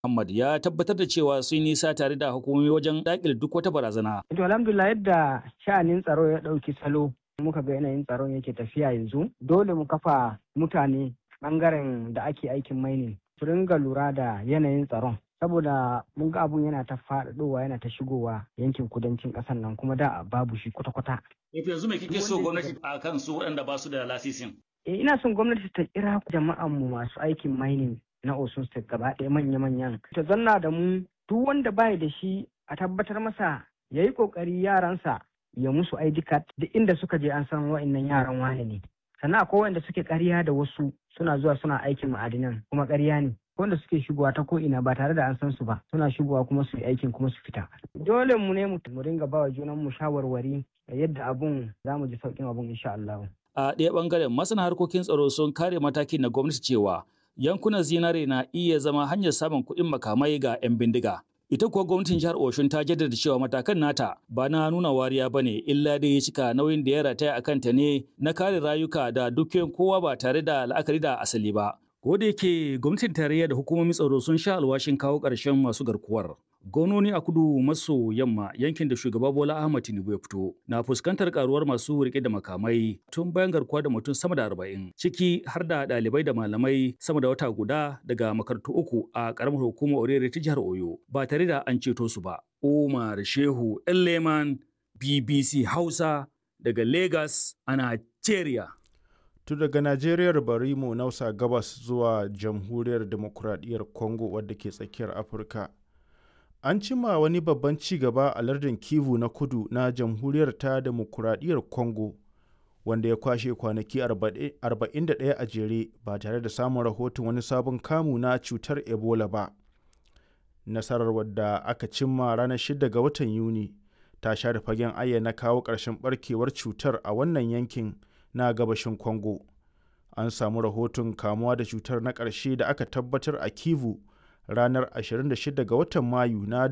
Muhammad ya tabbatar da cewa sun nisa tare da hukumomi wajen daƙile duk wata barazana. To alhamdulillah yadda sha'anin tsaro ya ɗauki salo muka ga yanayin tsaron yake tafiya yanzu dole mu kafa mutane ɓangaren da ake aikin mining su ringa lura da yanayin tsaron saboda mun ga abun yana ta faɗaɗowa yana ta shigowa yankin kudancin ƙasar nan kuma da babu shi kwata-kwata. yanzu me kike so gwamnati a kan su waɗanda ba su da lasisin? Eh, ina son gwamnati ta kira jama'an mu masu aikin mining na Osun State gaba ɗaya manya-manyan. Ta zanna da mu duk wanda bai da shi a tabbatar masa ya yi ƙoƙari yaransa ya musu ID card duk inda suka je an san wa'innan yaran wane ne. Sannan akwai wanda suke ƙarya da wasu suna zuwa suna aikin ma'adinan kuma ƙarya ne. wanda suke shigowa ta ko ina ba tare da an san su ba suna shigowa kuma su yi aikin kuma su fita dole mu ne mu ringa bawa junan mu shawarwari yadda abun za mu ji sauƙin abun insha Allah a ɗaya ɓangaren masana harkokin tsaro sun kare matakin na gwamnati cewa yankunan zinare na iya zama hanyar samun kuɗin makamai ga 'yan bindiga ita kuwa gwamnatin jihar Oshun ta jaddada cewa matakan nata ba na nuna wariya ba ne illa dai ya cika nauyin da ya rataya a kanta ne na kare rayuka da dukiyoyin kowa ba tare da la'akari da asali ba Ko da yake gwamnatin tarayya da hukumomin tsaro sun sha alwashin kawo ƙarshen masu garkuwar. Gononi a kudu maso yamma yankin da shugaba Bola Ahmad Tinubu ya fito na fuskantar karuwar masu rike da makamai tun bayan garkuwa da mutum sama da arba'in ciki har da ɗalibai da malamai sama da wata guda daga makarantu uku a ƙaramar hukumar Orere ta jihar Oyo ba tare da an ceto su ba. Umar Shehu Leman BBC Hausa daga Lagos a Nigeria. tun daga najeriyar bari mu nausa gabas zuwa jamhuriyar demokuraɗiyyar congo wadda ke tsakiyar afirka an cima wani babban ci gaba a lardin kivu na kudu na jamhuriyar ta demokuraɗiyyar congo wanda ya kwashe kwanaki 41 a jere ba tare da samun rahoton wani sabon kamu na cutar ebola ba nasarar wadda aka cimma ranar 6 ga watan yuni ta share fagen ayyana kawo ƙarshen barkewar cutar a wannan yankin na gabashin Congo. An samu rahoton kamuwa da cutar na ƙarshe da aka tabbatar a Kivu ranar 26 ga watan Mayu na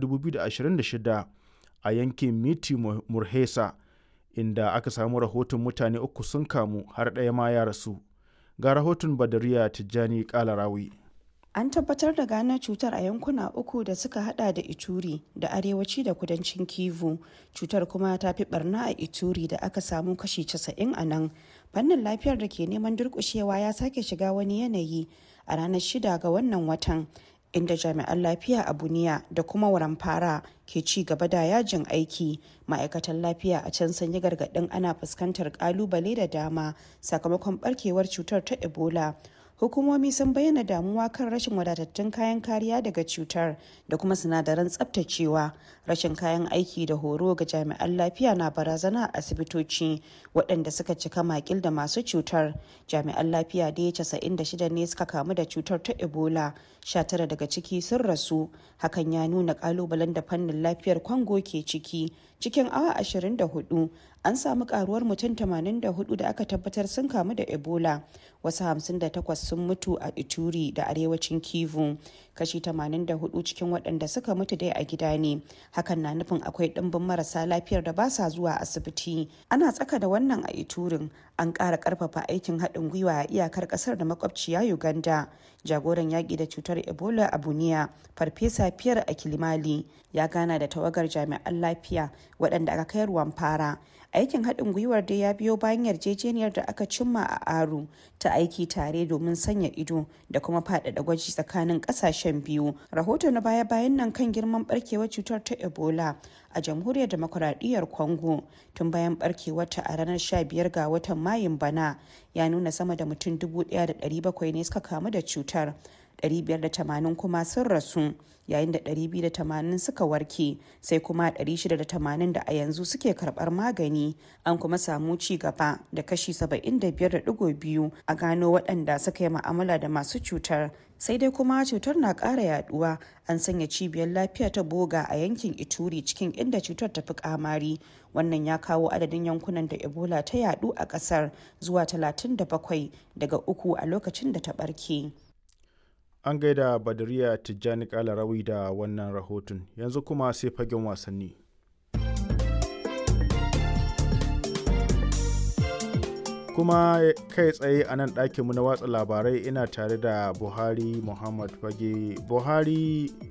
2026 a yankin Miti Murhesa inda aka samu rahoton mutane uku sun kamu har ɗaya ma ya rasu. Ga rahoton Badariya Tijjani Kalarawi. An tabbatar da gano cutar a yankuna uku da suka hada da Ituri da arewaci da kudancin Kivu. Cutar kuma ta fi barna a Ituri da aka samu kashi 90 a nan. Fannin lafiyar da ke neman durkushewa ya sake shiga wani yanayi a ranar shida ga wannan watan. inda jami'an lafiya a buniya da kuma waramfara ke ci gaba da yajin aiki ma'aikatan lafiya a can sun yi gargaɗin ana fuskantar kalubale da dama sakamakon barkewar cutar ta ebola hukumomi sun bayyana damuwa kan rashin wadatattun kayan kariya daga cutar da kuma sinadaran tsabtacewa rashin kayan aiki da horo ga jami'an lafiya na barazana a asibitoci waɗanda suka cika makil da masu cutar jami'an lafiya da ya 96 ne suka kamu da cutar ta ebola 19 daga ciki sun rasu hakan ya nuna kalubalen da fannin lafiyar kwango ke ciki cikin awa 24 an samu karuwar mutum 84 da aka tabbatar sun kamu da ebola wasu 58 sun mutu a ituri da arewacin kivu kashi 84 cikin waɗanda suka mutu dai a gida ne hakan na nufin akwai ɗimbin marasa lafiyar da ba sa zuwa asibiti ana tsaka da wannan a iturin an ƙara ƙarfafa aikin haɗin gwiwa a iyakar ƙasar da makwabciya uganda jagoran yaƙi da cutar ebola a buniya farfesa fiyar a kilimali ya gana da tawagar jami'an lafiya waɗanda aka kai ruwan fara aikin haɗin gwiwar dai ya biyo bayan yarjejeniyar da aka cimma a aru ta aiki tare domin sanya ido da kuma faɗaɗa gwaji tsakanin ƙasashen biyu rahoto na baya-bayan nan kan girman barkewar cutar ta ebola a jamhuriyar demokuraɗiyyar congo tun bayan barkewarta a ranar 15 ga watan mayun bana ya nuna sama da mutum 1,700 ne suka kamu da cutar 580 kuma sun rasu yayin da 280 suka warke sai kuma 680 da a yanzu suke karbar magani an kuma samu ci gaba da kashi 75.2 a gano waɗanda suka yi ma'amala da masu cutar sai dai kuma cutar na ƙara yaduwa an sanya cibiyar lafiya ta boga a yankin ituri cikin inda cutar ta fi kamari wannan ya kawo adadin yankunan da ebola ta yadu a ƙasar zuwa 37 daga uku a lokacin da ta ɓarke. An gaida Badariya Tijjani Kalarawi da wannan rahoton, yanzu kuma sai fagen wasanni. kuma kai tsaye a nan ɗakinmu na watsa labarai ina tare da buhari muhammad fage buhari